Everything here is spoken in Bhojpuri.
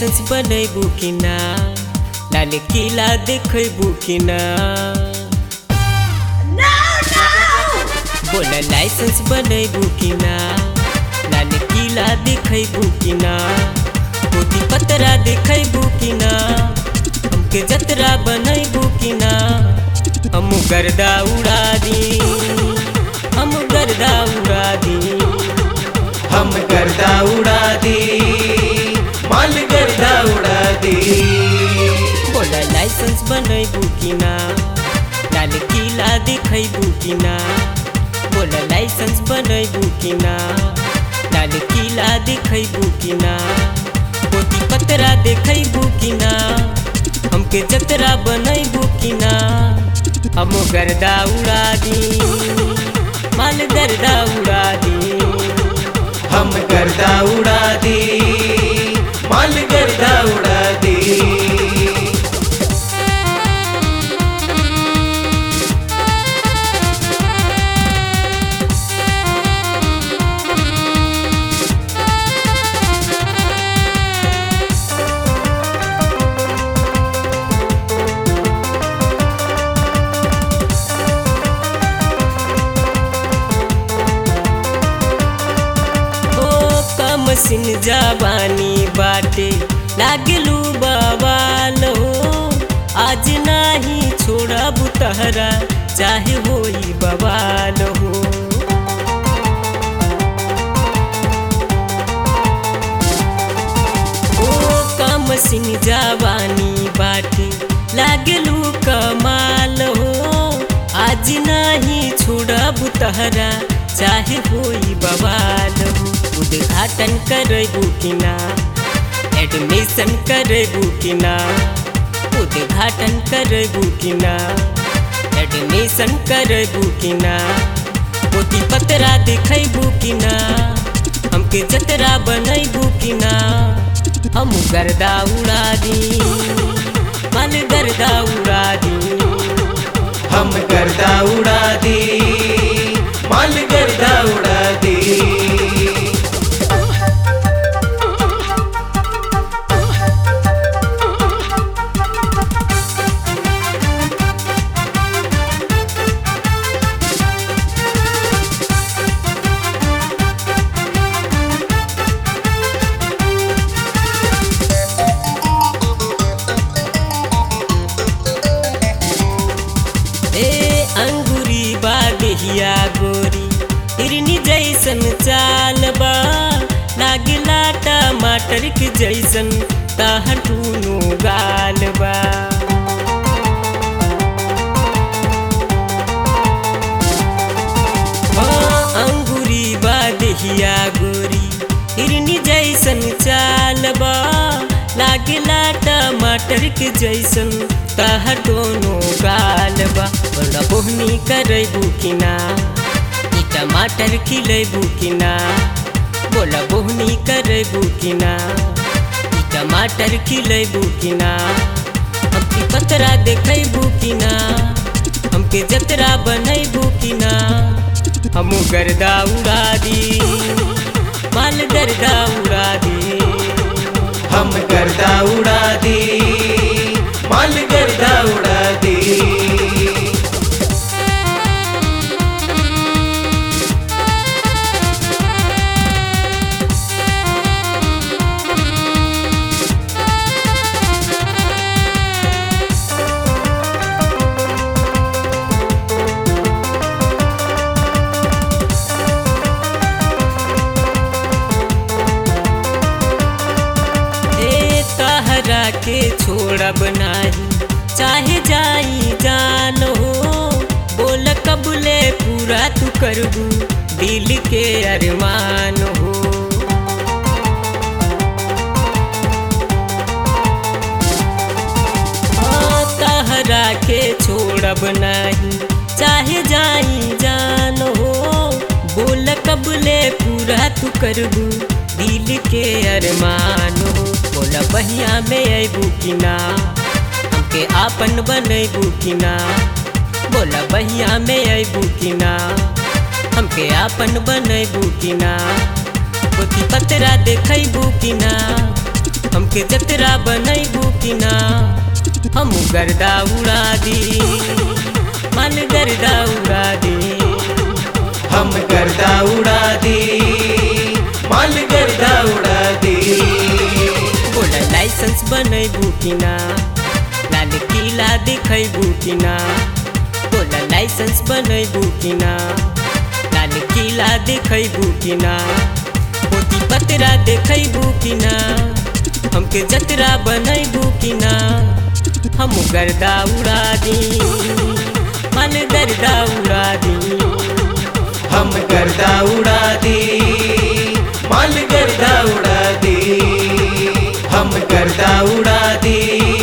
लाइसेंस बनैबू कि ना लाल किला देखैबू कि ना बोल लाइसेंस बनैबू कि ना लाल किला देखैबू कि ना पोती पतरा देखैबू कि ना हमके जतरा बनैबू कि ना हम गर्दा उड़ा दी हम गर्दा उड़ा दी हम गर्दा उड़ा दी माल गर्दा उड़ा दी बोला लाइसेंस बनैबू कि ना लाल किला देखैबू कि ना बोला लाइसेंस बनैबू कि ना लाल किला देखैबू कि ना पोती पतरा देखैबू कि ना हमके जतरा बनैबू कि ना हम गर्दा उड़ा दी माल गर्दा उड़ा दी हम गर्दा उड़ा दी माल गर्दा उड़ा दी ओ कम सिन जवानी बाटे लागलू बवाल हो आज नाही छोड़ब तहरा चाहे होई बवाल हो ओ कम सिन जवानी बाटे लागलू कमाल हो आज नाही छोड़ब तहरा चाहे होई बवाल हो उद्घाटन करेबू कि ना एडमिशन करेबू कि ना उद्घाटन करेबू कि ना एडमिशन करेबू कि ना पोती पतरा दिखैबू कि ना हमके जतरा बनैबू कि ना हम गर्दा उड़ा दी माल गर्दा उड़ा दी हम गर्दा उड़ा दी माल गर्दा उड़ा दी ए अंगूरी बागहिया गोरी हिरनी जैसन चाल बा लागला टमाटर के जैसन तहर टूनो गाल बा हाँ, अंगूरी बागहिया गोरी हिरनी जैसन चाल बा लागला टमाटर के जैसन तहर दोनों गाल बा बड़ा बोहनी करेबू कि ना ई टमाटर खिलेबू कि ना बोला बोहनी करेबू कि ना ई टमाटर खिलेबू कि ना हमके पतरा देखैबू कि ना हमके जतरा बनैबू कि ना हम गर्दा उड़ा दी माल गर्दा उड़ा दी हम गर्दा उड़ा दी माल गर्दा उड़ा दी ए तहरा के छोड़ब नाही चाहे जाई जान हो बोल कबले पूरा तू करबू दिल के अरमान हो आ, तहरा के छोड़ब नाही चाहे जाई जान हो बोल कबले पूरा तू करबू दिल के अरमान हो बोला बहिया में अबू कि ना हमके आपन बनैबू कि ना बोला बहिया में अबू कि ना हमके आपन बनैबू कि ना पोती पतरा देखैबू कि ना हमके जतरा बनैबू कि ना हम गर्दा उड़ा दी माल गर्दा उड़ा दी हम गर्दा उड़ा दी माल गर्दा उड़ा दी बोला लाइसेंस बनैबू कि ना लाल किला दिखैबू कि ना बोला लाइसेंस बनैबू कि ना लाल किला दिखैबू कि ना पोती पतरा देखैबू कि ना हमके जतरा बनैबू कि ना हम गर्दा उड़ा दी माल गर्दा उड़ा दी हम गर्दा उड़ा दी माल गर्दा उड़ा दी हम गर्दा उड़ा दी